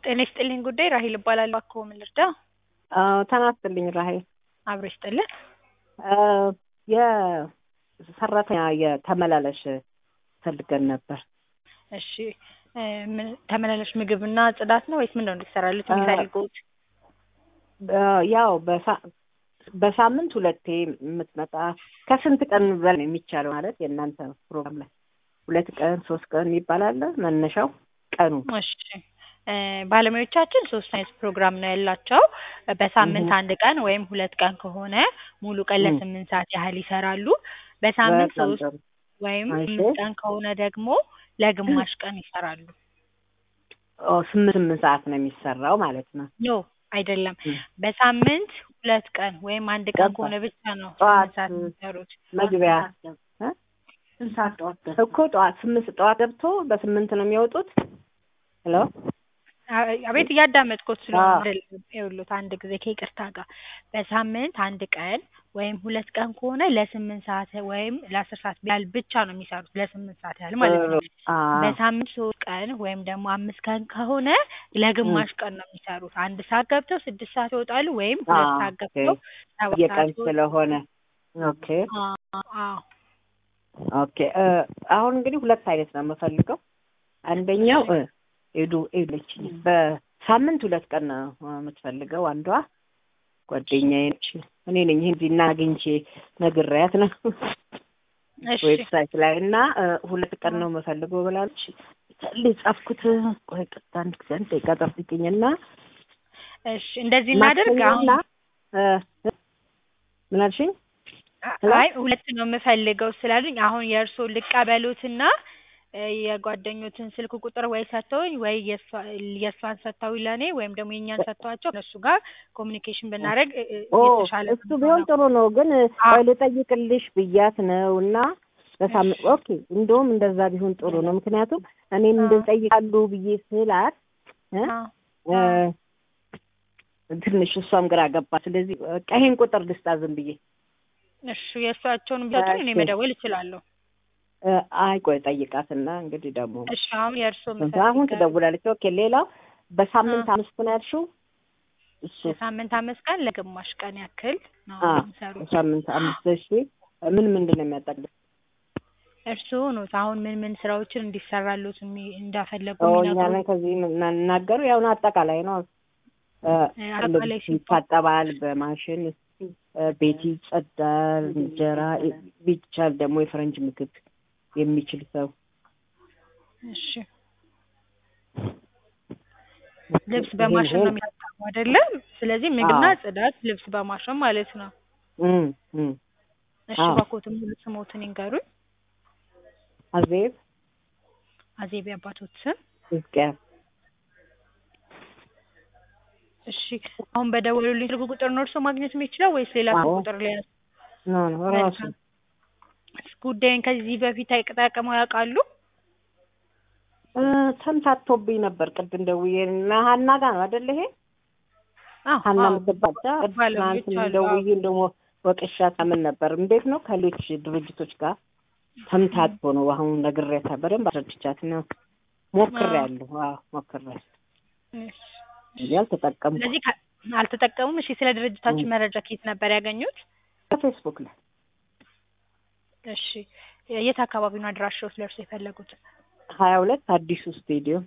ጤና ይስጥልኝ ጉዳይ ራሄል እባላለሁ። እባክዎ ምን ልርዳ? ጤና ይስጥልኝ ራሄል። አብሮ ይስጥልን። የሰራተኛ የተመላለሽ ፈልገን ነበር። እሺ ምን ተመላላሽ ምግብና ጽዳት ነው ወይስ ምንድነው እንዲሰራሉት የሚፈልጉት? ያው በሳ- በሳምንት ሁለቴ የምትመጣ ከስንት ቀን በላይ የሚቻለው ማለት የእናንተ ፕሮግራም ላይ ሁለት ቀን ሶስት ቀን ይባላል መነሻው ቀኑ እሺ እ ባለሙያዎቻችን ሶስት አይነት ፕሮግራም ነው ያላቸው። በሳምንት አንድ ቀን ወይም ሁለት ቀን ከሆነ ሙሉ ቀን ለስምንት ሰዓት ያህል ይሰራሉ። በሳምንት በጣም ሶስት ጥሩ። ወይም እሺ። ስምንት ቀን ከሆነ ደግሞ ለግማሽ ቀን ይሰራሉ። ኦ፣ ስምንት ስምንት ሰዓት ነው የሚሰራው ማለት ነው። ኖ አይደለም። እ። በሳምንት ሁለት ቀን ወይም አንድ ቀን ገባኝ። ከሆነ ብቻ ነው ጠዋት ስምንት ሰዓት የሚሰሩት። መግቢያ እ? እኮ ጠዋት ስምንት ጠዋት ገብቶ በስምንት ነው የሚወጡት። ሄሎ አ- አቤት እያዳመጥኩት ስለሆነ አዎ። አይደለም። ይኸውልዎት አንድ ጊዜ ከይቅርታ ጋር በሳምንት አንድ ቀን ወይም ሁለት ቀን ከሆነ ለስምንት ሰዓት ወይም ለአስር ሰዓት ያህል ብቻ ነው የሚሰሩት ለስምንት ሰዓት ያህል ማለት ነው። አ በሳምንት ሶስት ቀን ወይም ደግሞ አምስት ቀን ከሆነ ለግማሽ ቀን ነው የሚሰሩት። አንድ ሰዓት ገብተው ስድስት ሰዓት ይወጣሉ ወይም ሁለት አ፣ ሰዓት ኦኬ። ገብተው ሰባት የቀን ሰዓት ይወጣሉ። ስለሆነ ኦኬ አ- አዎ ኦኬ እ፣ አሁን እንግዲህ ሁለት አይነት ነው የምፈልገው። አንደኛው እ፣ ኤዱ ኤዱች በሳምንት ሁለት ቀን ነው የምትፈልገው አንዷ ጓደኛዬ ነች። እኔ ነኝ እዚህና አግኝቼ ነግሬያት ነው እሺ ዌብሳይት ላይ እና እ፣ ሁለት ቀን ነው የምፈልገው ብላለች። ጻፍኩት። ቆይ ቀጥታ አንድ ጊዜ አንድ ደቂቃ ጠብቂኝና እሺ እንደዚህ እናድርግ አሁን ማክሰኞና እ፣ ምን አልሽኝ? አይ ሁለት ነው የምፈልገው ስላሉኝ አሁን የእርስዎ ልቀበሉትና እ የጓደኞትን ስልክ ቁጥር ወይ ሰጥተውኝ ወይ የእሷ- የእሷን ሰጥተውኝ ለእኔ ወይም ደግሞ የእኛን ሰጥተዋቸው እነሱ ጋር ኮሚኒኬሽን ብናደርግ እ- እ ኦ የተሻለ ነው እሱ ቢሆን ጥሩ ነው፣ ግን አዎ። ቆይ ልጠይቅልሽ ብያት ነው እና በሳምንት ኦኬ፣ እንደውም እንደዛ ቢሆን ጥሩ ነው። ምክንያቱም እኔም አዎ። እንደጠይቃሉ ብዬ ስላት እ አዎ። እ፣ ትንሽ እሷም ግራ ገባ። ስለዚህ በቃ ይሄን ቁጥር ልስጣ ዝም ብዬ እሺ የእሷቸውን ቢሰጡኝ እኔ እሺ። መደወል እችላለሁ። እ፣ አይ ቆይ ጠይቃትና እንግዲህ ደግሞ እሺ አሁን የእርስዎ አሁን የምፈልገው ትደውላለች። ኦኬ፣ ሌላው በሳምንት አ። አምስት ነው ያልሽው እሱ የሳምንት አምስት ቀን ለግማሽ ቀን ያክል ነው አ የሚሰሩት። በሳምንት አምስት እሺ። ምን ምንድን ነው የሚያጠቅልሽ? እርስዎ ኖት አሁን ምን ምን ስራዎችን እንዲሰራሉት የሚ- እንዳፈለጉ ኦ የሚነግሩን? እኛንን ከዚህ የምናገሩ ያው ነው አጠቃላይ ነው። እ፣ እ፣ አጠቃላይ ልብስ ሲባል ይታጠባል በማሽን እ፣ ቤት ይጸዳል፣ እንጀራ ይ- ቢቻል ደግሞ የፈረንጅ ምግብ የሚችል ሰው እሺ ልብስ በማሽን ነው የሚታጠበው አይደለም? ስለዚህ ምግብና አዎ። ጽዳት፣ ልብስ በማሽን ማለት ነው። እም፣ እም። እሺ አዎ። እባክዎትን ሙሉ ስሞትን ይንገሩኝ። አዜብ አዜብ አባቶት ስም። ሕዝቅያስ እሺ አሁን በደወሉልኝ ስልክ ቁጥር ነው እርስዎ ማግኘት የሚችለው ወይስ ሌላ ስልክ አዎ። ቁጥር ላይ ነው? ኖ ኖ ራሱ መልካም። ጉዳይን ከዚህ በፊት ተጠቅመው ያውቃሉ? እ፣ ተምታቶብኝ ነበር ቅድም ደውዬ እና ሀና ጋር ነው አይደል ይሄ አዎ ሀና አዎ። የምትባል ባለሙያዎች ትናንት አሉ። ደውዬ ደግሞ ወቅሻት ምን ነበር እንዴት ነው ከሌሎች ድርጅቶች ጋር ተምታቶ ነው አሁን ነግሬያታ በደንብ አስረድቻት ነው ሞክሬያለሁ አዎ ሞክሬያለሁ እሺ። እንጂ አልተጠቀምኩም ስለዚህ ከ- አልተጠቀሙም። እሺ ስለ ድርጅታችን እም። መረጃ ከየት ነበር ያገኙት? ከፌስቡክ ላይ እሺ የት አካባቢ ነው አድራሻው ስለ እርስዎ የፈለጉት? ሀያ ሁለት አዲሱ ስቴዲየም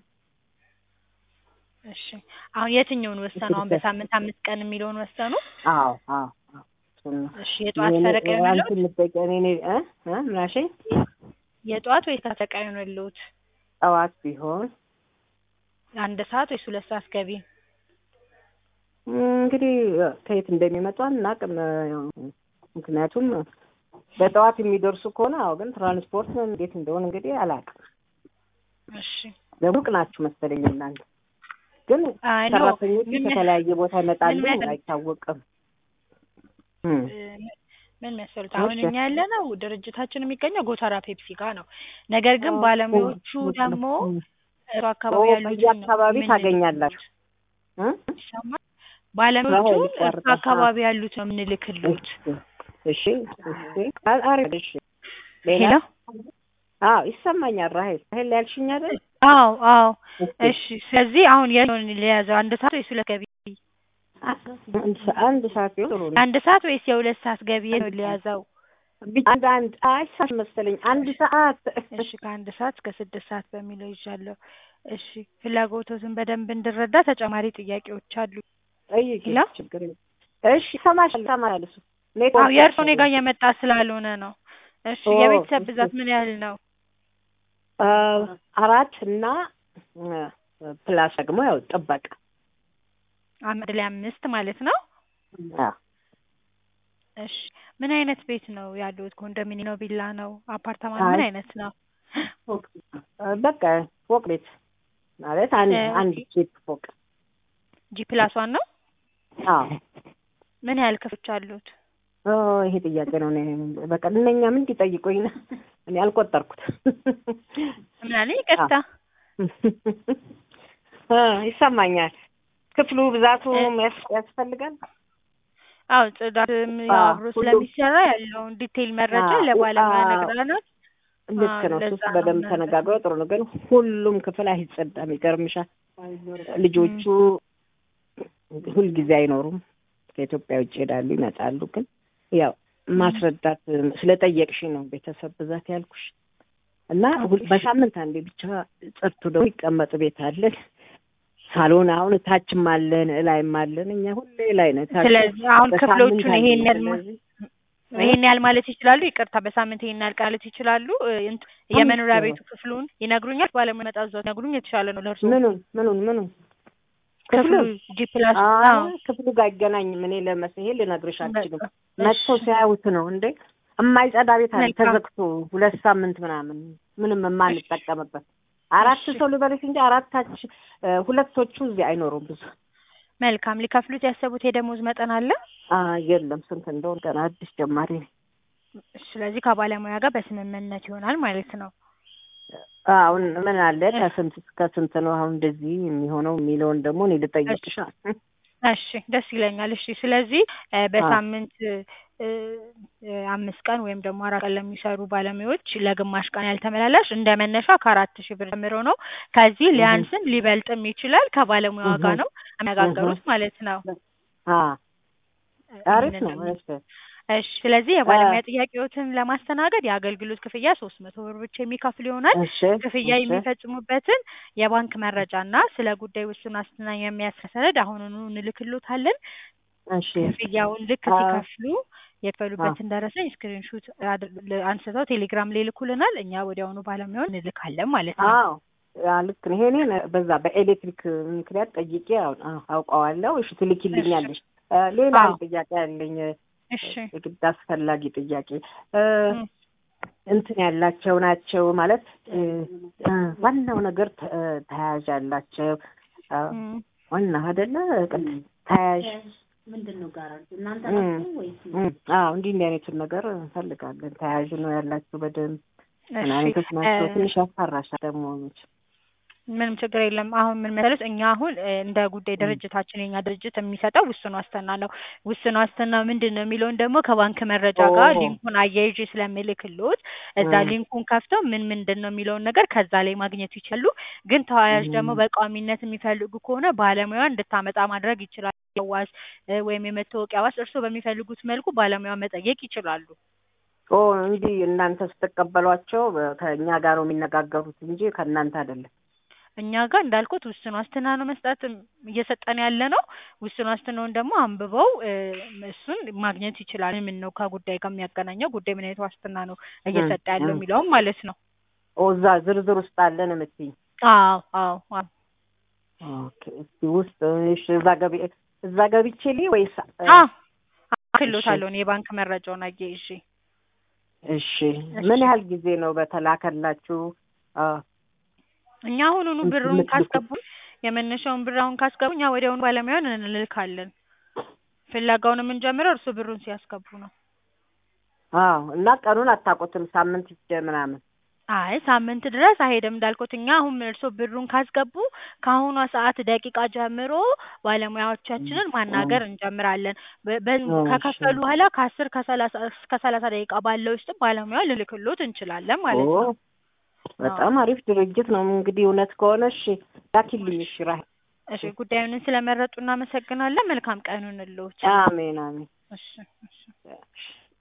እሺ አሁን የትኛውን ወሰኑ? አሁን በሳምንት አምስት ቀን የሚለውን ወሰኑ? አዎ አዎ አዎ እሱን ነው። እሺ የጠዋት እኔ- ፈረቃ አንቺ ይሆንልዎት? የምትጠይቀኝ እኔ እ እ ምን አልሽኝ? የጠዋት ወይስ ፈረቃ ይሆንልዎት? ጠዋት ቢሆን አንድ ሰዓት ወይስ ሁለት ሰዓት ገቢ? እም፣ እንግዲህ ከየት እንደሚመጡ አናውቅም። ያው ምክንያቱም በጠዋት የሚደርሱ ከሆነ አዎ፣ ግን ትራንስፖርት እንዴት እንደሆነ እንግዲህ አላውቅም። እሺ ሩቅ ናችሁ መሰለኝ እናንተ። ግን አይ ኖ ሰራተኞቹ ምን መስ- ከተለያየ ቦታ ይመጣሉ፣ ምን መሰለኝ- አይታወቅም። እም፣ እ፣ ምን መሰሉት አሁን እሺ። እኛ ያለ ነው ድርጅታችን የሚገኘው ጎተራ ፔፕሲ ጋር ነው። ነገር ግን ኦ፣ ባለሙያዎቹ ኦ፣ ደግሞ እም። እሱ ኦ፣ አካባቢ ያሉትን ነው በየአካባቢ የምንልክሎት። ታገኛላችሁ እ? ይሰማል? ባለሙያዎቹ ራሄል እሱ ይቋርጣል። አካባቢ ያሉት ነው የምንልክሎት። እሺ፣ እሺ፣ እሺ። አ- አሪፍ። እሺ፣ ሌላ ሄሎ አዎ ይሰማኛል። ራሄል ራሄል ያልሽኝ አይደል? አዎ አዎ። እሺ ስለዚህ አሁን የሆን ሊያዘው አንድ ሰዓት ወይስ ሁለት ገቢ? አንድ ሰ- አንድ ሰዓት ቢሆን ጥሩ ነው። አንድ ሰዓት ወይስ የሁለት ሰዓት ገቢ ነው ሊያዘው? ብቻ አንድ አንድ አይ ሰዓት መሰለኝ አንድ ሰዓት እሺ ከአንድ ሰዓት እስከ ስድስት ሰዓት በሚለው ይዣለሁ። እሺ ፍላጎቶትን በደንብ እንድረዳ ተጨማሪ ጥያቄዎች አሉ። ጠይቂ፣ ሄሎ? ችግር የለም። እሺ ይሰማሻል፣ ይሰማሻል። እሱ አዎ ኔትወርክ የእርሶ እኔ ጋር እየመጣ ስላልሆነ ነው። እሺ ኦ፣ የቤተሰብ እሺ። ብዛት ምን ያህል ነው? አ፣ አራት እና አ፣ ፕላስ ደግሞ ያው ጥበቃ አንድ ላይ አምስት ማለት ነው። አ፣ እሺ ምን አይነት ቤት ነው ያሉት? ኮንዶሚኒየም ነው? ቪላ ነው? አፓርታማ አይ። ምን አይነት ነው? አ፣ በቃ ፎቅ ቤት ማለት አንድ እ፣ አንድ ኬፕ ፎቅ ጂ ፕላስ ዋን ነው? አዎ ምን ያህል ክፍሎች አሉት? ኦ ይሄ ጥያቄ ነው። እኔ በቃ እነኛ ምን እንዲጠይቁኝ ነው እኔ አልቆጠርኩት። ምን አለ? ይቅርታ አ፣ ይሰማኛል። ክፍሉ ብዛቱ እ፣ ያስ- ያስፈልጋል። አዎ ጽዳትም ያው አዎ፣ አብሮ ሁሉም ስለሚሰራ ያለውን ዲቴይል መረጃ አዎ፣ ለባለሙያ አዎ። ነግረናል። ልክ አዎ ነው። ለዛ እሱስ ነው በደንብ እናንተ ተነጋግረው ጥሩ ነው። ግን ሁሉም ክፍል አይጸዳም። ይገርምሻል። ልጆቹ ሁልጊዜ አይኖሩም። ከኢትዮጵያ ውጭ ይሄዳሉ፣ ይመጣሉ። ግን ያው ማስረዳት ስለጠየቅሽኝ ነው ቤተሰብ ብዛት ያልኩሽ እና ሁል- ኦኬ። በሳምንት አንዴ ብቻ ጸድቶ ደግሞ ይቀመጥ ቤት አለን። ሳሎን አሁን ታችም አለን እላይም አለን። እኛ ሁሌ ላይ ነው። ታች ስለዚህ አሁን በሳምንት ክፍሎቹን አንዴ ይሄን ያህል ማ- ስለዚህ ይሄን ያህል ማለት ይችላሉ? ይቅርታ በሳምንት ይሄን ያህል ማለት ይችላሉ? እ፣ እንት- የመኖሪያ አምስት ቤቱ ክፍሉን ይነግሩኛል? ባለሙያ መጣ እዛው ይነግሩኝ የተሻለ ነው ለእርሶ። ምኑን ምኑን ምኑን ክፍሉ ክፍሉን ጂ ፕላስ አይ አዎ ክፍሉ ጋር አይገናኝም። እኔ ለመስ ይሄ ልነግርሽ አልችልም። በቃ መጥተው እሺ ሲያዩት ነው እንዴ የማይጸዳ ቤት አለ መልካም ተዘግቶ ሁለት ሳምንት ምናምን ምንም የማንጠቀምበት አራት እሺ ሰው ልበልሽ እንጂ አራታች እ፣ ሁለቶቹ እዚህ አይኖሩም ብዙ መልካም ሊከፍሉት ያሰቡት የደሞዝ መጠን አለ? አ የለም ስንት እንደሆነ ገና አዲስ ጀማሪ ነኝ። ስለዚህ ከባለሙያ ጋር በስምምነት ይሆናል ማለት ነው። አሁን ምን አለ ከስንት እስከ ስንት ነው አሁን እንደዚህ የሚሆነው የሚለውን ደግሞ እኔ ልጠይቅሽ። እሺ ደስ ይለኛል። እሺ ስለዚህ እ፣ በሳምንት እ፣ እ፣ አምስት ቀን ወይም ደግሞ አራት ቀን ለሚሰሩ ባለሙያዎች ለግማሽ ቀን ያልተመላላሽ እንደ መነሻ ከአራት ሺህ ብር ጀምሮ ነው። ከዚህ እህ ሊያንስም ሊበልጥም ይችላል። ከባለሙያዋ እህ ጋር ነው እህ የሚነጋገሩት ማለት ነው። አ አሪፍ ይህንን ነው። ነው እሺ እሺ ስለዚህ አ የባለሙያ ጥያቄዎትን ለማስተናገድ የአገልግሎት ክፍያ ሶስት መቶ ብር ብቻ የሚከፍል ይሆናል። እሺ ክፍያ እሺ የሚፈጽሙበትን የባንክ መረጃ እና ስለ ጉዳይ ውሱን ዋስትና የሚያሳይ ሰነድ አሁኑኑ እንልክሎታለን። እሺ ክፍያውን ልክ አ ሲከፍሉ አ የከፈሉበትን ደረሰኝ ስክሪንሹት አንስተው ቴሌግራም ላይ ይልኩልናል። እኛ ወዲያውኑ ባለሙያውን እንልካለን ማለት ነው። አዎ ያ ልክ ነው። ይሄኔ በዛ በኤሌክትሪክ ምክንያት ጠይቄ አው- አው- አውቀዋለሁ። እሺ እሺ ትልኪልኛለሽ። እ፣ ሌላ አዎ አንድ ጥያቄ አለኝ። እሺ የግድ አስፈላጊ ጥያቄ እ፣ እም፣ እንትን ያላቸው ናቸው ማለት እ፣ እ፣ ዋናው ነገር ተ- እ፣ ተያያዥ ያላቸው አ፣ እም። ዋና አይደለ ቅድ ተያያዥ ምንድን ነው ጋራንቲ እናንተ እም፣ ናችሁ ወይስ ነው? እም፣ አዎ እንዲህ እንዲህ አይነቱን ነገር እንፈልጋለን። ተያያዥ ነው ያላቸው በደንብ ምን እሺ አይነቶች እ፣ ናቸው? ትንሽ ያስፈራሻል ደግሞ መቼም። ምንም ችግር የለም። አሁን ምን መሰለሽ እኛ አሁን እ፣ እንደ ጉዳይ እም፣ ድርጅታችን የኛ ድርጅት የሚሰጠው ውስን ዋስትና ነው። ውስን ዋስትና ምንድን ነው የሚለውን ደግሞ ከባንክ መረጃ ኦ ጋር ሊንኩን አያይዤ ስለምልክልዎት እዛ እም፣ ሊንኩን ከፍተው ምን ምንድን ነው የሚለውን ነገር ከዛ ላይ ማግኘት ይችላሉ። ግን ተያያዥ ደግሞ እም፣ በቋሚነት የሚፈልጉ ከሆነ ባለሙያ እንድታመጣ ማድረግ ይችላሉ። ዋስ እ፣ ወይም የመታወቂያ ዋስ እርስዎ በሚፈልጉት መልኩ ባለሙያ መጠየቅ ይችላሉ። ኦ እንጂ እናንተ ስትቀበሏቸው በ- ከእኛ ጋር ነው የሚነጋገሩት እንጂ ከእናንተ አይደለም። እኛ ጋር እንዳልኩት ውስን ዋስትና ነው መስጠት እየሰጠን ያለ ነው። ውስን ዋስትናውን ደግሞ አንብበው እ፣ እሱን ማግኘት ይችላል። ምን ነው ከጉዳይ ጋር የሚያገናኘው ጉዳይ ምን አይነት ዋስትና ነው እም፣ እየሰጠ ያለው እም። የሚለውም ማለት ነው። ኦ እዛ ዝርዝር ውስጥ አለን የምትይኝ? አዎ አዎ አዎ። ኦኬ እስቲ ውስጥ እሺ፣ እዛ ገቢ እዛ ገብቼ ልይ ወይስ እ፣ አዎ እሺ ክሎታለሁ እኔ የባንክ መረጃውን አያይዤ። እሺ እሺ ምን ያህል ጊዜ ነው በተላከላችሁ አ፣ እኛ አሁኑኑ እንትን ብሩን የምትልኩት? ካስገቡ የመነሻውን ብር አሁን ካስገቡ እኛ ወዲያውኑ ባለሙያውን እንልካለን። ፍለጋውን የምንጀምረው እርሱ ብሩን ሲያስገቡ ነው። አዎ እና ቀኑን አታውቁትም? ሳምንት ይደ ምናምን አይ ሳምንት ድረስ አይሄድም እንዳልኩት እኛ አሁን እርሶ ብሩን ካስገቡ ከአሁኗ ሰዓት ደቂቃ ጀምሮ ባለሙያዎቻችንን ማናገር እንጀምራለን። በ- በ- እሺ ከከፈሉ በኋላ ከአስር ከሰላሳ እስከ ሰላሳ ደቂቃ ባለው ውስጥ ባለሙያ ልልክሎት እንችላለን ኦ ማለት ነው። በጣም አሪፍ ድርጅት ነው። እንግዲህ እውነት ከሆነ እሺ ላኪልኝ። እሺ ራሄል። እሺ ጉዳዩን ስለመረጡ እናመሰግናለን። መልካም ቀኑን ልዎት። አሜን አሜን። እሺ እሺ